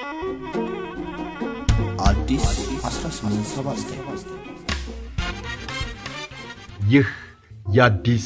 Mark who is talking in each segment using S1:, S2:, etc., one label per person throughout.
S1: አዲስ 1879
S2: ይህ የአዲስ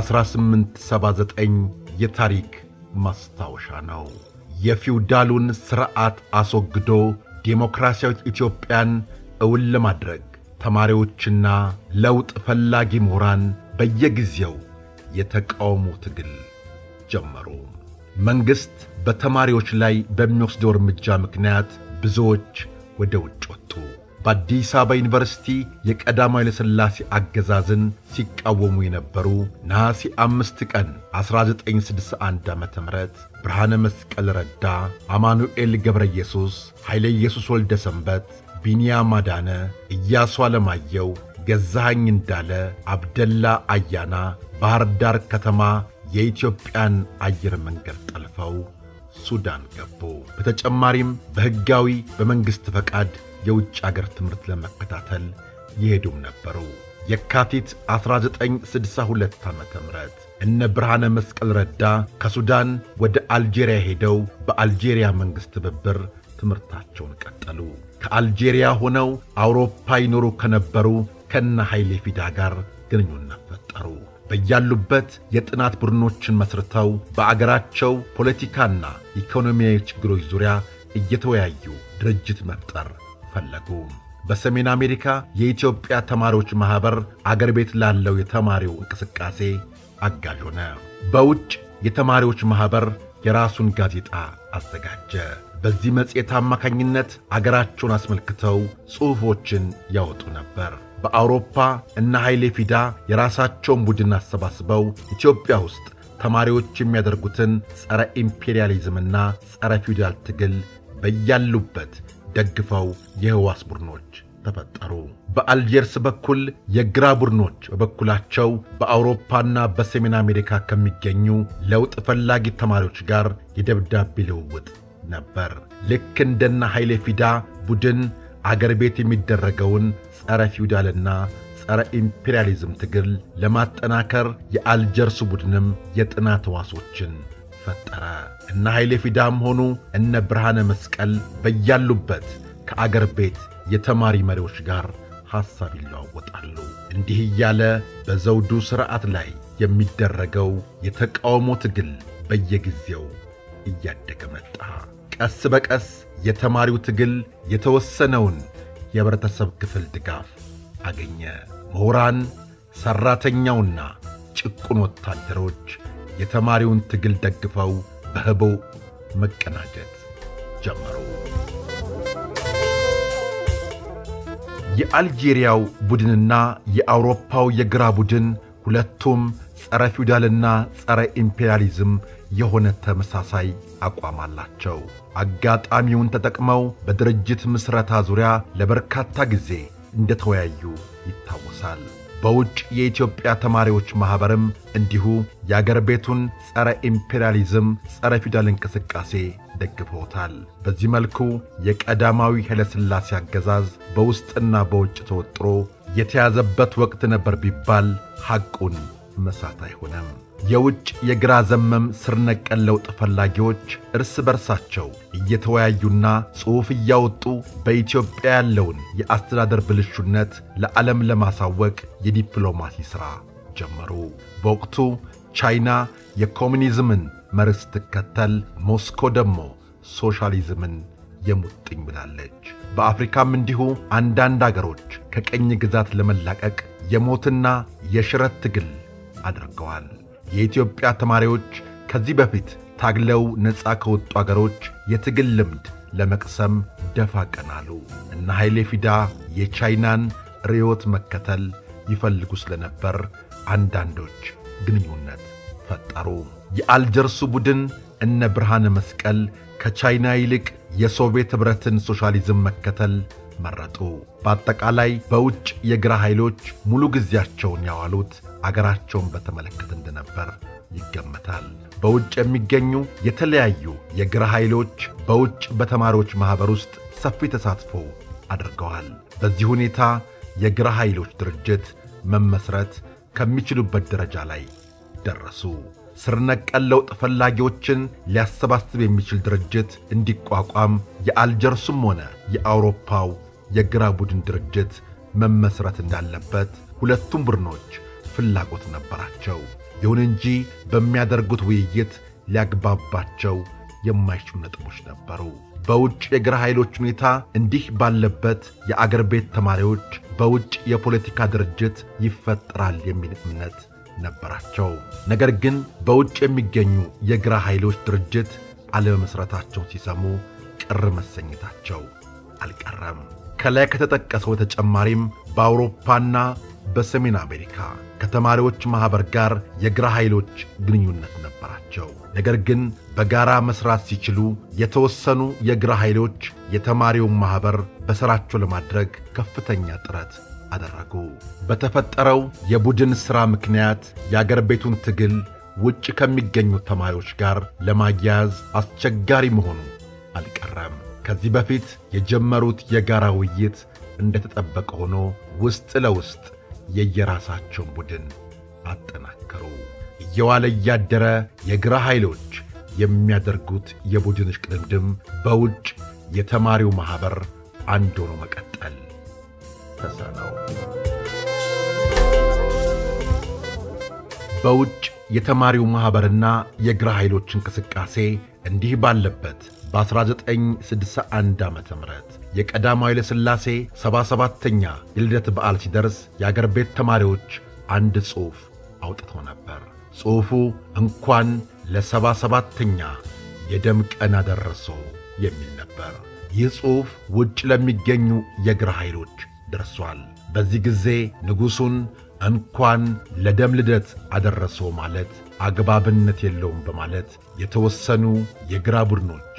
S2: 1879 የታሪክ ማስታወሻ ነው። የፊውዳሉን ሥርዓት አስወግዶ ዴሞክራሲያዊት ኢትዮጵያን እውን ለማድረግ ተማሪዎችና ለውጥ ፈላጊ ምሁራን በየጊዜው የተቃውሞ ትግል ጀመሩ። መንግሥት በተማሪዎች ላይ በሚወስደው እርምጃ ምክንያት ብዙዎች ወደ ውጭ ወጡ። በአዲስ አበባ ዩኒቨርሲቲ የቀዳማዊ ኃይለሥላሴ አገዛዝን ሲቃወሙ የነበሩ ነሐሴ አምስት ቀን 1961 ዓ ም ብርሃነ መስቀል ረዳ፣ አማኑኤል ገብረ ኢየሱስ፣ ኃይለ ኢየሱስ ወልደ ሰንበት፣ ቢንያም አዳነ፣ ኢያሱ አለማየው፣ ገዛኸኝ እንዳለ፣ አብደላ አያና ባሕር ዳር ከተማ የኢትዮጵያን አየር መንገድ ጠልፈው ሱዳን ገቡ። በተጨማሪም በሕጋዊ በመንግሥት ፈቃድ የውጭ አገር ትምህርት ለመከታተል ይሄዱም ነበሩ። የካቲት 1962 ዓ ም እነ ብርሃነ መስቀል ረዳ ከሱዳን ወደ አልጄሪያ ሄደው በአልጄሪያ መንግሥት ትብብር ትምህርታቸውን ቀጠሉ። ከአልጄሪያ ሆነው አውሮፓ ይኖሩ ከነበሩ ከነ ኃይሌ ፊዳ ጋር ግንኙነት ፈጠሩ። በያሉበት የጥናት ቡድኖችን መስርተው በአገራቸው ፖለቲካና ኢኮኖሚያዊ ችግሮች ዙሪያ እየተወያዩ ድርጅት መፍጠር ፈለጉ። በሰሜን አሜሪካ የኢትዮጵያ ተማሪዎች ማኅበር አገር ቤት ላለው የተማሪው እንቅስቃሴ አጋዥ ሆነ። በውጭ የተማሪዎች ማኅበር የራሱን ጋዜጣ አዘጋጀ። በዚህ መጽሔት አማካኝነት አገራቸውን አስመልክተው ጽሑፎችን ያወጡ ነበር። በአውሮፓ እነ ኃይሌ ፊዳ የራሳቸውን ቡድን አሰባስበው ኢትዮጵያ ውስጥ ተማሪዎች የሚያደርጉትን ጸረ ኢምፔሪያሊዝምና ጸረ ፊውዳል ትግል በያሉበት ደግፈው የሕዋስ ቡድኖች ተፈጠሩ። በአልጀርስ በኩል የግራ ቡድኖች በበኩላቸው በአውሮፓና በሰሜን አሜሪካ ከሚገኙ ለውጥ ፈላጊ ተማሪዎች ጋር የደብዳቤ ልውውጥ ነበር። ልክ እንደና ኃይሌ ፊዳ ቡድን አገር ቤት የሚደረገውን ጸረ ፊውዳልና ጸረ ኢምፔሪያሊዝም ትግል ለማጠናከር የአልጀርሱ ቡድንም የጥናት ሕዋሶችን ፈጠረ። እነ ኃይሌ ፊዳም ሆኑ እነ ብርሃነ መስቀል በያሉበት ከአገር ቤት የተማሪ መሪዎች ጋር ሐሳብ ይለዋወጣሉ። እንዲህ እያለ በዘውዱ ሥርዓት ላይ የሚደረገው የተቃውሞ ትግል በየጊዜው እያደገ መጣ። ቀስ በቀስ የተማሪው ትግል የተወሰነውን የኅብረተሰብ ክፍል ድጋፍ አገኘ። ምሁራን፣ ሠራተኛውና ጭቁን ወታደሮች የተማሪውን ትግል ደግፈው በህቦ መቀናጀት ጀመሩ። የአልጄሪያው ቡድንና የአውሮፓው የግራ ቡድን ሁለቱም ጸረ ፊውዳልና ጸረ ኢምፔሪያሊዝም የሆነ ተመሳሳይ አቋም አላቸው። አጋጣሚውን ተጠቅመው በድርጅት ምስረታ ዙሪያ ለበርካታ ጊዜ እንደተወያዩ ይታወሳል። በውጭ የኢትዮጵያ ተማሪዎች ማኅበርም እንዲሁ የአገር ቤቱን ጸረ ኢምፔሪያሊዝም፣ ጸረ ፊውዳል እንቅስቃሴ ደግፈውታል። በዚህ መልኩ የቀዳማዊ ኃይለሥላሴ አገዛዝ በውስጥና በውጭ ተወጥሮ የተያዘበት ወቅት ነበር ቢባል ሐቁን መሳት አይሆንም። የውጭ የግራ ዘመም ስር ነቀል ለውጥ ፈላጊዎች እርስ በርሳቸው እየተወያዩና ጽሑፍ እያወጡ በኢትዮጵያ ያለውን የአስተዳደር ብልሹነት ለዓለም ለማሳወቅ የዲፕሎማሲ ሥራ ጀመሩ። በወቅቱ ቻይና የኮሚኒዝምን መርህ ስትከተል፣ ሞስኮ ደግሞ ሶሻሊዝምን የሙጥኝ ብላለች። በአፍሪካም እንዲሁ አንዳንድ አገሮች ከቀኝ ግዛት ለመላቀቅ የሞትና የሽረት ትግል አድርገዋል። የኢትዮጵያ ተማሪዎች ከዚህ በፊት ታግለው ነፃ ከወጡ አገሮች የትግል ልምድ ለመቅሰም ደፋ ቀናሉ። እነ ኃይሌ ፊዳ የቻይናን ርዕዮት መከተል ይፈልጉ ስለነበር አንዳንዶች ግንኙነት ፈጠሩ። የአልጀርሱ ቡድን እነ ብርሃነ መስቀል ከቻይና ይልቅ የሶቪየት ኅብረትን ሶሻሊዝም መከተል መረጡ። በአጠቃላይ በውጭ የግራ ኃይሎች ሙሉ ጊዜያቸውን ያዋሉት አገራቸውን በተመለከተ እንደነበር ይገመታል። በውጭ የሚገኙ የተለያዩ የግራ ኃይሎች በውጭ በተማሪዎች ማኅበር ውስጥ ሰፊ ተሳትፎ አድርገዋል። በዚህ ሁኔታ የግራ ኃይሎች ድርጅት መመስረት ከሚችሉበት ደረጃ ላይ ደረሱ። ስር ነቀል ለውጥ ፈላጊዎችን ሊያሰባስብ የሚችል ድርጅት እንዲቋቋም የአልጀርሱም ሆነ የአውሮፓው የግራ ቡድን ድርጅት መመስረት እንዳለበት ሁለቱም ቡድኖች ፍላጎት ነበራቸው። ይሁን እንጂ በሚያደርጉት ውይይት ሊያግባባቸው የማይችሉ ነጥቦች ነበሩ። በውጭ የግራ ኃይሎች ሁኔታ እንዲህ ባለበት የአገር ቤት ተማሪዎች በውጭ የፖለቲካ ድርጅት ይፈጠራል የሚል እምነት ነበራቸው። ነገር ግን በውጭ የሚገኙ የግራ ኃይሎች ድርጅት አለመመስረታቸውን ሲሰሙ ቅር መሰኘታቸው አልቀረም። ከላይ ከተጠቀሰው በተጨማሪም በአውሮፓና በሰሜን አሜሪካ ከተማሪዎች ማኅበር ጋር የግራ ኃይሎች ግንኙነት ነበራቸው። ነገር ግን በጋራ መሥራት ሲችሉ የተወሰኑ የግራ ኃይሎች የተማሪውን ማኅበር በሥራቸው ለማድረግ ከፍተኛ ጥረት አደረጉ። በተፈጠረው የቡድን ሥራ ምክንያት የአገር ቤቱን ትግል ውጭ ከሚገኙ ተማሪዎች ጋር ለማያያዝ አስቸጋሪ መሆኑ አልቀረም። ከዚህ በፊት የጀመሩት የጋራ ውይይት እንደተጠበቀ ሆኖ ውስጥ ለውስጥ የየራሳቸውን ቡድን አጠናከሩ። እየዋለ እያደረ የግራ ኃይሎች የሚያደርጉት የቡድን እሽቅድምድም በውጭ የተማሪው ማኅበር አንድ ሆኖ መቀጠል ተሳነው። በውጭ የተማሪው ማኅበርና የግራ ኃይሎች እንቅስቃሴ እንዲህ ባለበት በ1961 ዓ ም የቀዳማዊ ኃይለ ሥላሴ 77ተኛ የልደት በዓል ሲደርስ የአገር ቤት ተማሪዎች አንድ ጽሑፍ አውጥተው ነበር። ጽሑፉ እንኳን ለሰባ ሰባተኛ የደም ቀን አደረሶ የሚል ነበር። ይህ ጽሑፍ ውጭ ለሚገኙ የግራ ኃይሎች ደርሷል። በዚህ ጊዜ ንጉሡን እንኳን ለደም ልደት አደረሶ ማለት አግባብነት የለውም በማለት የተወሰኑ የግራ ቡድኖች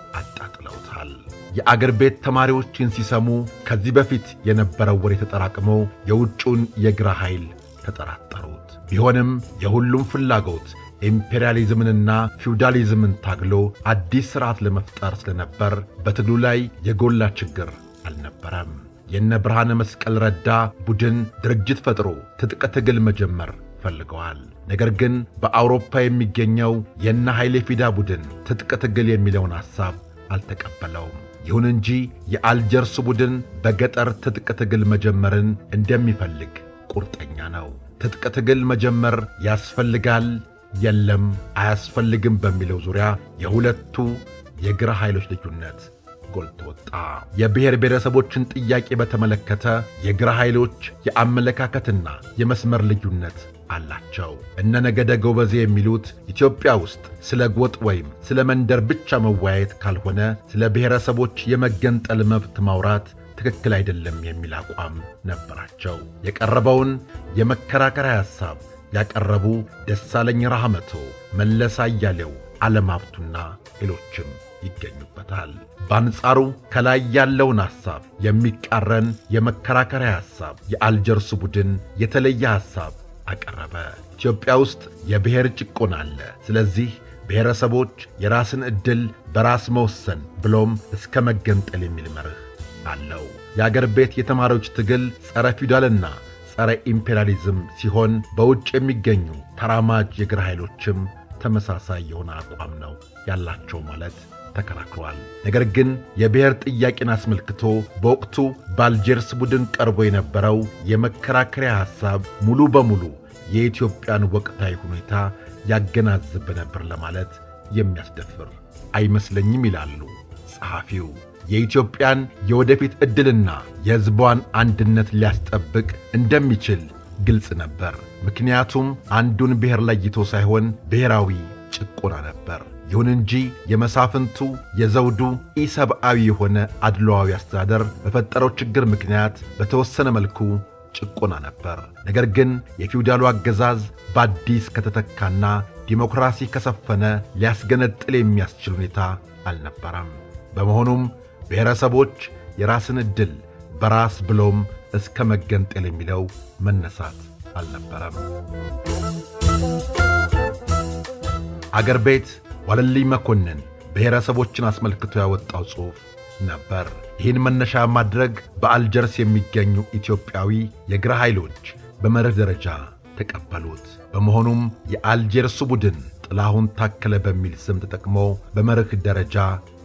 S2: አጣጥለውታል። የአገር ቤት ተማሪዎችን ሲሰሙ ከዚህ በፊት የነበረው ወሬ ተጠራቅሞ የውጩን የግራ ኃይል ተጠራጠሩት። ቢሆንም የሁሉም ፍላጎት ኢምፔሪያሊዝምንና ፊውዳሊዝምን ታግሎ አዲስ ሥርዓት ለመፍጠር ስለነበር በትግሉ ላይ የጎላ ችግር አልነበረም። የነ ብርሃነ መስቀል ረዳ ቡድን ድርጅት ፈጥሮ ትጥቅ ትግል መጀመር ፈልገዋል። ነገር ግን በአውሮፓ የሚገኘው የነ ኃይሌ ፊዳ ቡድን ትጥቅ ትግል የሚለውን ሐሳብ አልተቀበለውም። ይሁን እንጂ የአልጀርሱ ቡድን በገጠር ትጥቅ ትግል መጀመርን እንደሚፈልግ ቁርጠኛ ነው። ትጥቅ ትግል መጀመር ያስፈልጋል፣ የለም አያስፈልግም በሚለው ዙሪያ የሁለቱ የግራ ኃይሎች ልዩነት ጎልቶ ወጣ። የብሔር ብሔረሰቦችን ጥያቄ በተመለከተ የግራ ኃይሎች የአመለካከትና የመስመር ልዩነት አላቸው። እነ ነገደ ጎበዜ የሚሉት ኢትዮጵያ ውስጥ ስለ ጎጥ ወይም ስለ መንደር ብቻ መወያየት ካልሆነ ስለ ብሔረሰቦች የመገንጠል መብት ማውራት ትክክል አይደለም የሚል አቋም ነበራቸው። የቀረበውን የመከራከሪያ ሐሳብ ያቀረቡ ደሳለኝ ራህመቶ፣ መለስ አያሌው፣ ዓለም ሀብቱና ሌሎችም ይገኙበታል። በአንጻሩ ከላይ ያለውን ሐሳብ የሚቃረን የመከራከሪያ ሐሳብ የአልጀርሱ ቡድን የተለየ ሐሳብ አቀረበ። ኢትዮጵያ ውስጥ የብሔር ጭቆና አለ። ስለዚህ ብሔረሰቦች የራስን ዕድል በራስ መወሰን ብሎም እስከ መገንጠል የሚል መርህ አለው። የአገር ቤት የተማሪዎች ትግል ጸረ ፊውዳልና ጸረ ኢምፔሪያሊዝም ሲሆን በውጭ የሚገኙ ተራማጅ የግራ ኃይሎችም ተመሳሳይ የሆነ አቋም ነው ያላቸው ማለት ተከራክሯል። ነገር ግን የብሔር ጥያቄን አስመልክቶ በወቅቱ በአልጀርስ ቡድን ቀርቦ የነበረው የመከራከሪያ ሐሳብ ሙሉ በሙሉ የኢትዮጵያን ወቅታዊ ሁኔታ ያገናዝብ ነበር ለማለት የሚያስደፍር አይመስለኝም ይላሉ ጸሐፊው። የኢትዮጵያን የወደፊት ዕድልና የሕዝቧን አንድነት ሊያስጠብቅ እንደሚችል ግልጽ ነበር። ምክንያቱም አንዱን ብሔር ለይቶ ሳይሆን ብሔራዊ ጭቆና ነበር። ይሁን እንጂ የመሳፍንቱ የዘውዱ ኢሰብአዊ የሆነ አድሏዊ አስተዳደር በፈጠረው ችግር ምክንያት በተወሰነ መልኩ ጭቆና ነበር። ነገር ግን የፊውዳሉ አገዛዝ በአዲስ ከተተካና ዲሞክራሲ ከሰፈነ ሊያስገነጥል የሚያስችል ሁኔታ አልነበረም። በመሆኑም ብሔረሰቦች የራስን ዕድል በራስ ብሎም እስከ መገንጠል የሚለው መነሳት አልነበረም። አገር ቤት ዋለልኝ መኮንን ብሔረሰቦችን አስመልክቶ ያወጣው ጽሑፍ ነበር። ይህን መነሻ ማድረግ በአልጀርስ የሚገኙ ኢትዮጵያዊ የግራ ኃይሎች በመርህ ደረጃ ተቀበሉት። በመሆኑም የአልጀርሱ ቡድን ጥላሁን ታከለ በሚል ስም ተጠቅሞ በመርህ ደረጃ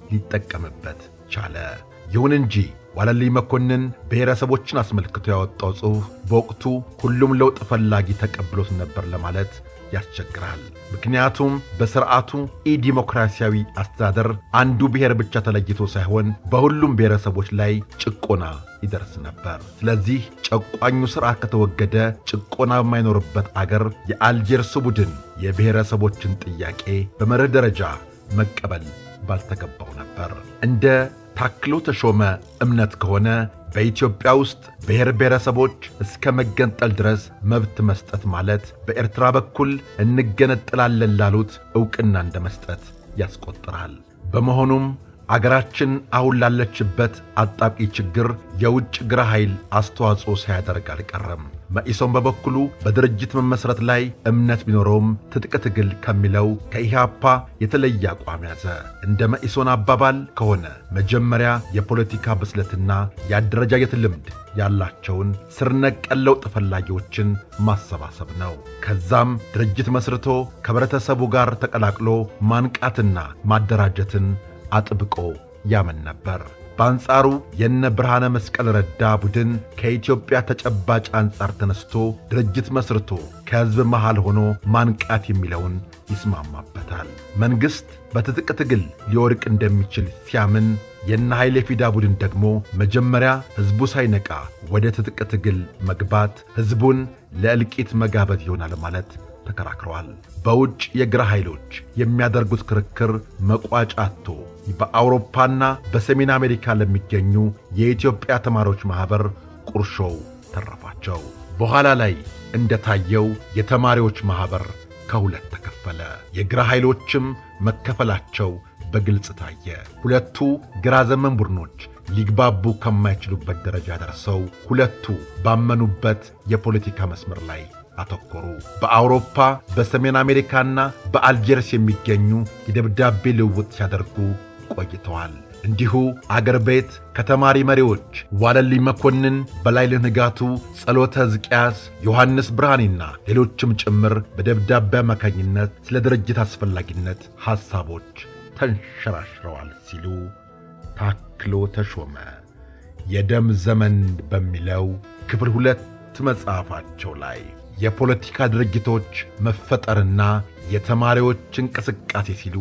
S2: ሊጠቀምበት ቻለ። ይሁን እንጂ ዋለልኝ መኮንን ብሔረሰቦችን አስመልክቶ ያወጣው ጽሑፍ በወቅቱ ሁሉም ለውጥ ፈላጊ ተቀብሎት ነበር ለማለት ያስቸግራል። ምክንያቱም በሥርዓቱ ኢዲሞክራሲያዊ አስተዳደር አንዱ ብሔር ብቻ ተለይቶ ሳይሆን በሁሉም ብሔረሰቦች ላይ ጭቆና ይደርስ ነበር። ስለዚህ ጨቋኙ ሥርዓት ከተወገደ ጭቆና በማይኖርበት አገር የአልጀርሱ ቡድን የብሔረሰቦችን ጥያቄ በመርህ ደረጃ መቀበል ባልተገባው ነበር። እንደ ታክሎ ተሾመ እምነት ከሆነ በኢትዮጵያ ውስጥ ብሔር ብሔረሰቦች እስከ መገንጠል ድረስ መብት መስጠት ማለት በኤርትራ በኩል እንገነጥላለን ላሉት ዕውቅና እንደ መስጠት ያስቆጥራል። በመሆኑም አገራችን አሁን ላለችበት አጣቂ ችግር የውጭ ግራ ኃይል አስተዋጽኦ ሳያደርግ አልቀረም። መኢሶን በበኩሉ በድርጅት መመስረት ላይ እምነት ቢኖረውም ትጥቅ ትግል ከሚለው ከኢህአፓ የተለየ አቋም ያዘ። እንደ መኢሶን አባባል ከሆነ መጀመሪያ የፖለቲካ ብስለትና የአደረጃጀት ልምድ ያላቸውን ስር ነቀል ለውጥ ፈላጊዎችን ማሰባሰብ ነው። ከዛም ድርጅት መስርቶ ከህብረተሰቡ ጋር ተቀላቅሎ ማንቃትና ማደራጀትን አጥብቆ ያምን ነበር። በአንጻሩ የነ ብርሃነ መስቀል ረዳ ቡድን ከኢትዮጵያ ተጨባጭ አንጻር ተነስቶ ድርጅት መስርቶ ከሕዝብ መሃል ሆኖ ማንቃት የሚለውን ይስማማበታል። መንግሥት በትጥቅ ትግል ሊወድቅ እንደሚችል ሲያምን የነ ኃይሌ ፊዳ ቡድን ደግሞ መጀመሪያ ሕዝቡ ሳይነቃ ወደ ትጥቅ ትግል መግባት ሕዝቡን ለእልቂት መጋበዝ ይሆናል ማለት ተከራክረዋል። በውጭ የግራ ኃይሎች የሚያደርጉት ክርክር መቋጫ አጥቶ በአውሮፓና በሰሜን አሜሪካ ለሚገኙ የኢትዮጵያ ተማሪዎች ማኅበር ቁርሾው ተረፋቸው። በኋላ ላይ እንደታየው የተማሪዎች ማኅበር ከሁለት ተከፈለ። የግራ ኃይሎችም መከፈላቸው በግልጽ ታየ። ሁለቱ ግራ ዘመን ቡድኖች ሊግባቡ ከማይችሉበት ደረጃ ደርሰው ሁለቱ ባመኑበት የፖለቲካ መስመር ላይ አተኮሩ። በአውሮፓ በሰሜን አሜሪካና በአልጀርስ የሚገኙ የደብዳቤ ልውውጥ ሲያደርጉ ቆይተዋል። እንዲሁ አገር ቤት ከተማሪ መሪዎች ዋለልኝ መኮንን፣ በላይልህ ንጋቱ፣ ጸሎተ ሕዝቅያስ፣ ዮሐንስ ብርሃኔና ሌሎችም ጭምር በደብዳቤ አማካኝነት ስለ ድርጅት አስፈላጊነት ሐሳቦች ተንሸራሽረዋል ሲሉ ታክሎ ተሾመ የደም ዘመን በሚለው ክፍል ሁለት መጽሐፋቸው ላይ የፖለቲካ ድርጅቶች መፈጠርና የተማሪዎች እንቅስቃሴ ሲሉ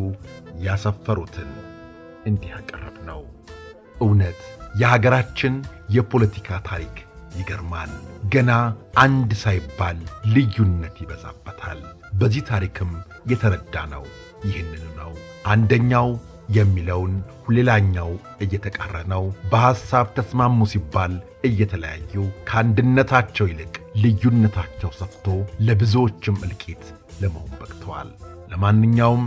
S2: ያሰፈሩትን እንዲህ ያቀረብ ነው። እውነት የሀገራችን የፖለቲካ ታሪክ ይገርማል። ገና አንድ ሳይባል ልዩነት ይበዛበታል። በዚህ ታሪክም የተረዳ ነው ይህንኑ ነው። አንደኛው የሚለውን ሌላኛው እየተቃረነው በሐሳብ ተስማሙ ሲባል እየተለያዩ ከአንድነታቸው ይልቅ ልዩነታቸው ሰፍቶ ለብዙዎችም እልቂት ለመሆን በቅተዋል። ለማንኛውም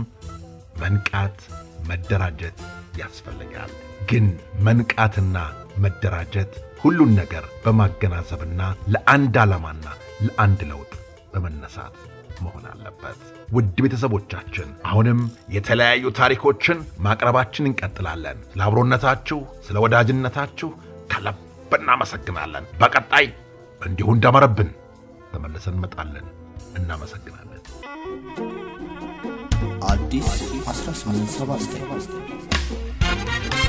S2: መንቃት፣ መደራጀት ያስፈልጋል። ግን መንቃትና መደራጀት ሁሉን ነገር በማገናዘብና ለአንድ ዓላማና ለአንድ ለውጥ በመነሳት መሆን አለበት። ውድ ቤተሰቦቻችን አሁንም የተለያዩ ታሪኮችን ማቅረባችን እንቀጥላለን። ስለ አብሮነታችሁ፣ ስለ ወዳጅነታችሁ ከልብ እናመሰግናለን። በቀጣይ እንዲሁ እንዳመረብን ተመልሰን እንመጣለን። እናመሰግናለን።
S1: አዲስ 1879